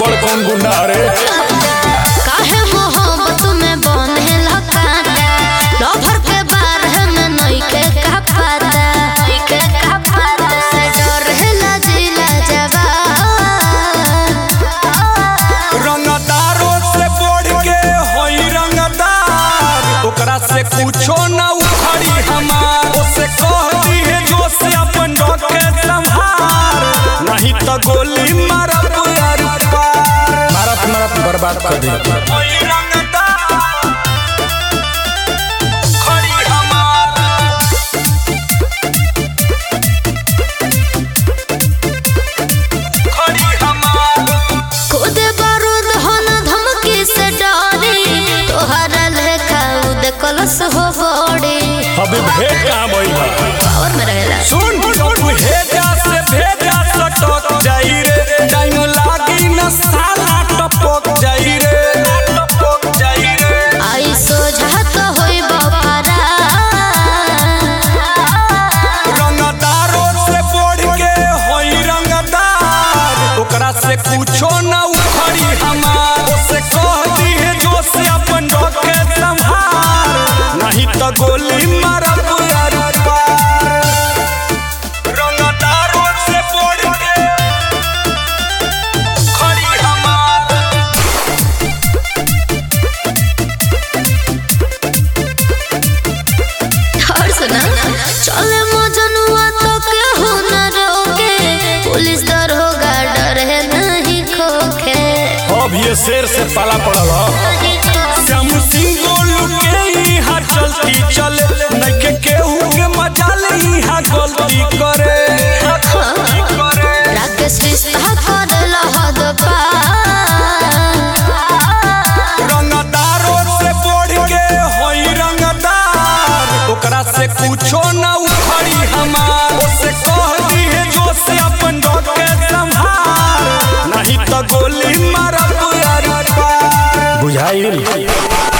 बड़ कौन गुंडा रे काहे मोहब्बत में बने लकाता लभर के बारे में नइखे का पता नइखे का पता से डर है लजिला जवान रंगदारों से बढ़ के होई रंगदार ओकरा से कुछो ना उखड़ी हमार से कह दी है जो से अपन के संभार नहीं तो गोली मारब यार पार मारत मारत बर्बाद कर दी होई रंगदार खड़ी हमार खड़ी हमार खुद बारूद हन धमकी से डरी तोहरा लेखा उद कलस हो बड़ी अभी भेंट कहाँ भइल बा पावर में रहेला सुन तू हेजा से भेजा सटक जाई रे टाइम लागी न साला टपक जाई रे टपक जाई रे आई सोझा तो होई बपारा रंगदारों से बढ़ के होई रंगदार ओकरा से कुछो न उखड़ी हमार से कह दी है जो से अपन के संभार नहीं तो गोली मारब यार पार रंगदारों से बढ़ के खड़ी हमार और सुना चले मजनुआ तो केहू न रोके पुलिस दरोगा डर है नहीं खोखे अब ये शेर से पाला पड़ल ह। श्याम सिंह गोलू के यहाँ चलती चल नइखे केहू के मजाल यहाँ गलती करे राकेश रिश्ता कर लहद पार रंगदारों से बढ़ के होई रंगदार ओकरा से कुछो न उखड़ी हमार से कह दी है जो से अपन के संभार नहीं तो गोली मारब यार पार बुझाइल